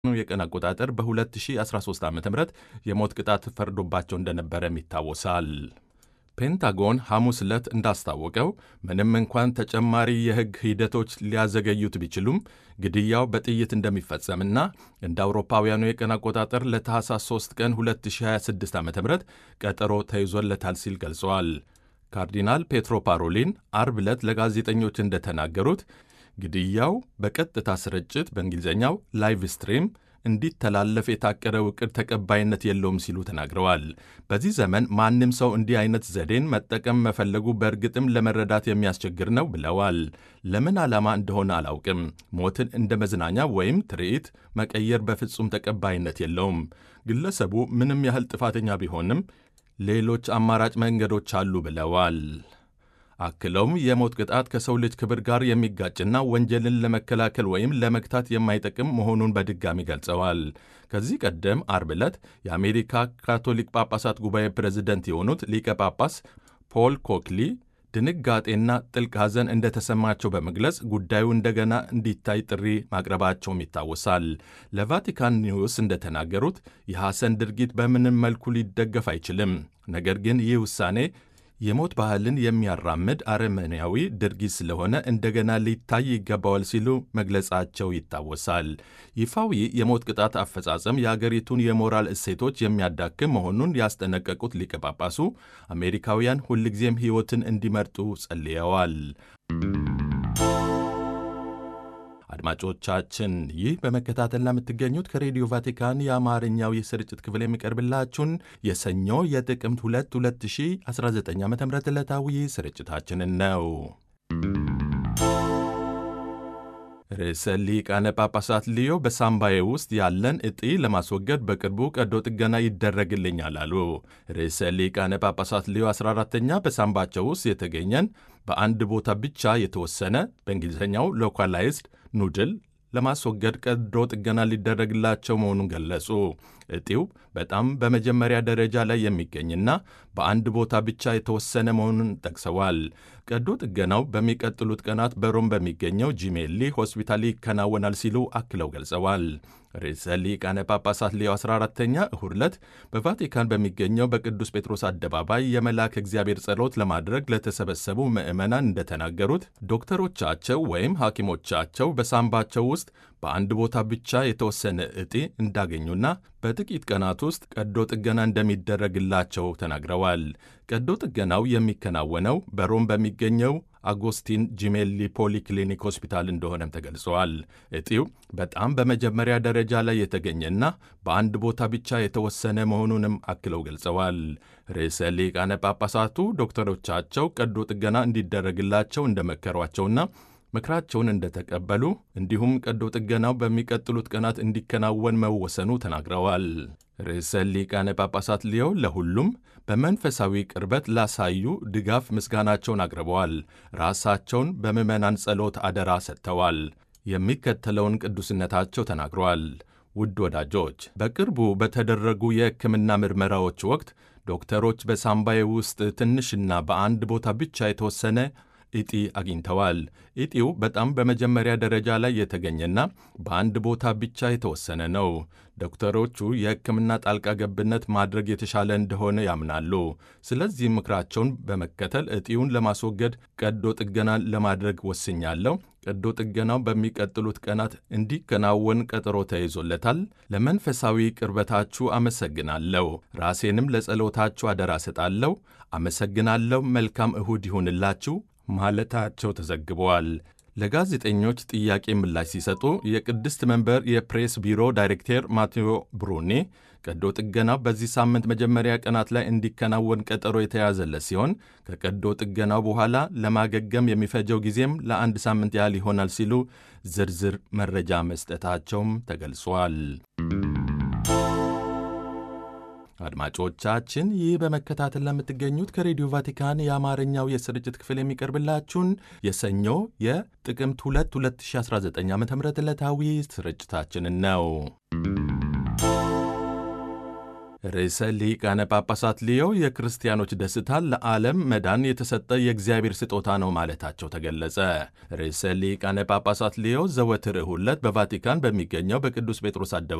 የቀን አቆጣጠር በ2013 ዓ ም የሞት ቅጣት ፈርዶባቸው እንደነበረም ይታወሳል። ፔንታጎን ሐሙስ ዕለት እንዳስታወቀው ምንም እንኳን ተጨማሪ የሕግ ሂደቶች ሊያዘገዩት ቢችሉም ግድያው በጥይት እንደሚፈጸምና እንደ አውሮፓውያኑ የቀን አቆጣጠር ለታህሳስ 3 ቀን 2026 ዓ ም ቀጠሮ ተይዞለታል ሲል ገልጸዋል። ካርዲናል ፔትሮ ፓሮሊን አርብ ዕለት ለጋዜጠኞች እንደተናገሩት ግድያው በቀጥታ ስርጭት በእንግሊዝኛው ላይቭ ስትሪም እንዲተላለፍ የታቀደው ዕቅድ ተቀባይነት የለውም ሲሉ ተናግረዋል። በዚህ ዘመን ማንም ሰው እንዲህ አይነት ዘዴን መጠቀም መፈለጉ በእርግጥም ለመረዳት የሚያስቸግር ነው ብለዋል። ለምን ዓላማ እንደሆነ አላውቅም። ሞትን እንደ መዝናኛ ወይም ትርኢት መቀየር በፍጹም ተቀባይነት የለውም። ግለሰቡ ምንም ያህል ጥፋተኛ ቢሆንም ሌሎች አማራጭ መንገዶች አሉ ብለዋል። አክለውም የሞት ቅጣት ከሰው ልጅ ክብር ጋር የሚጋጭና ወንጀልን ለመከላከል ወይም ለመግታት የማይጠቅም መሆኑን በድጋሚ ገልጸዋል። ከዚህ ቀደም አርብ ዕለት የአሜሪካ ካቶሊክ ጳጳሳት ጉባኤ ፕሬዝደንት የሆኑት ሊቀ ጳጳስ ፖል ኮክሊ ድንጋጤና ጥልቅ ሐዘን እንደተሰማቸው በመግለጽ ጉዳዩ እንደገና እንዲታይ ጥሪ ማቅረባቸውም ይታወሳል። ለቫቲካን ኒውስ እንደተናገሩት የሐሰን ድርጊት በምንም መልኩ ሊደገፍ አይችልም። ነገር ግን ይህ ውሳኔ የሞት ባህልን የሚያራምድ አረመኔያዊ ድርጊት ስለሆነ እንደገና ሊታይ ይገባዋል ሲሉ መግለጻቸው ይታወሳል። ይፋዊ የሞት ቅጣት አፈጻጸም የአገሪቱን የሞራል እሴቶች የሚያዳክም መሆኑን ያስጠነቀቁት ሊቀ ጳጳሱ አሜሪካውያን ሁልጊዜም ሕይወትን እንዲመርጡ ጸልየዋል። አድማጮቻችን ይህ በመከታተል ለምትገኙት ከሬዲዮ ቫቲካን የአማርኛው የስርጭት ክፍል የሚቀርብላችሁን የሰኞ የጥቅምት 2 2019 ዓ ም ዕለታዊ ስርጭታችንን ነው። ርዕሰ ሊቃነ ጳጳሳት ሊዮ በሳምባዬ ውስጥ ያለን እጢ ለማስወገድ በቅርቡ ቀዶ ጥገና ይደረግልኛል አሉ። ርዕሰ ሊቃነ ጳጳሳት ሊዮ 14ተኛ በሳምባቸው ውስጥ የተገኘን በአንድ ቦታ ብቻ የተወሰነ በእንግሊዝኛው ሎካላይዝድ ኑድል ለማስወገድ ቀዶ ጥገና ሊደረግላቸው መሆኑን ገለጹ። እጢው በጣም በመጀመሪያ ደረጃ ላይ የሚገኝና በአንድ ቦታ ብቻ የተወሰነ መሆኑን ጠቅሰዋል። ቀዶ ጥገናው በሚቀጥሉት ቀናት በሮም በሚገኘው ጂሜሊ ሆስፒታል ይከናወናል ሲሉ አክለው ገልጸዋል። ርዕሰ ሊቃነ ጳጳሳት ሌዮ 14ተኛ እሁድ ዕለት በቫቲካን በሚገኘው በቅዱስ ጴጥሮስ አደባባይ የመልአከ እግዚአብሔር ጸሎት ለማድረግ ለተሰበሰቡ ምዕመናን እንደተናገሩት ዶክተሮቻቸው ወይም ሐኪሞቻቸው በሳምባቸው ውስጥ በአንድ ቦታ ብቻ የተወሰነ እጢ እንዳገኙና በጥቂት ቀናት ውስጥ ቀዶ ጥገና እንደሚደረግላቸው ተናግረዋል። ቀዶ ጥገናው የሚከናወነው በሮም በሚገኘው አጎስቲን ጂሜሊ ፖሊክሊኒክ ሆስፒታል እንደሆነም ተገልጸዋል። እጢው በጣም በመጀመሪያ ደረጃ ላይ የተገኘና በአንድ ቦታ ብቻ የተወሰነ መሆኑንም አክለው ገልጸዋል። ርዕሰ ሊቃነ ጳጳሳቱ ዶክተሮቻቸው ቀዶ ጥገና እንዲደረግላቸው እንደመከሯቸውና ምክራቸውን እንደተቀበሉ እንዲሁም ቀዶ ጥገናው በሚቀጥሉት ቀናት እንዲከናወን መወሰኑ ተናግረዋል። ርዕሰ ሊቃነ ጳጳሳት ሊዮ ለሁሉም በመንፈሳዊ ቅርበት ላሳዩ ድጋፍ ምስጋናቸውን አቅርበዋል። ራሳቸውን በምዕመናን ጸሎት አደራ ሰጥተዋል። የሚከተለውን ቅዱስነታቸው ተናግረዋል። ውድ ወዳጆች፣ በቅርቡ በተደረጉ የሕክምና ምርመራዎች ወቅት ዶክተሮች በሳምባዬ ውስጥ ትንሽና በአንድ ቦታ ብቻ የተወሰነ እጢ አግኝተዋል። እጢው በጣም በመጀመሪያ ደረጃ ላይ የተገኘና በአንድ ቦታ ብቻ የተወሰነ ነው። ዶክተሮቹ የሕክምና ጣልቃ ገብነት ማድረግ የተሻለ እንደሆነ ያምናሉ። ስለዚህ ምክራቸውን በመከተል እጢውን ለማስወገድ ቀዶ ጥገና ለማድረግ ወስኛለሁ። ቀዶ ጥገናው በሚቀጥሉት ቀናት እንዲከናወን ቀጠሮ ተይዞለታል። ለመንፈሳዊ ቅርበታችሁ አመሰግናለሁ። ራሴንም ለጸሎታችሁ አደራ ሰጣለሁ። አመሰግናለሁ። መልካም እሁድ ይሁንላችሁ ማለታቸው ተዘግበዋል። ለጋዜጠኞች ጥያቄ ምላሽ ሲሰጡ የቅድስት መንበር የፕሬስ ቢሮ ዳይሬክተር ማቴዎ ብሩኒ ቀዶ ጥገናው በዚህ ሳምንት መጀመሪያ ቀናት ላይ እንዲከናወን ቀጠሮ የተያዘለት ሲሆን ከቀዶ ጥገናው በኋላ ለማገገም የሚፈጀው ጊዜም ለአንድ ሳምንት ያህል ይሆናል ሲሉ ዝርዝር መረጃ መስጠታቸውም ተገልጿል። አድማጮቻችን ይህ በመከታተል ለምትገኙት ከሬዲዮ ቫቲካን የአማርኛው የስርጭት ክፍል የሚቀርብላችሁን የሰኞ የጥቅምት 2 2019 ዓ ም ዕለታዊ ስርጭታችንን ነው። ርዕሰ ሊቃነ ጳጳሳት ሊዮ የክርስቲያኖች ደስታ ለዓለም መዳን የተሰጠ የእግዚአብሔር ስጦታ ነው ማለታቸው ተገለጸ። ርዕሰ ሊቃነ ጳጳሳት ሊዮ ዘወትር እሁድ ዕለት በቫቲካን በሚገኘው በቅዱስ ጴጥሮስ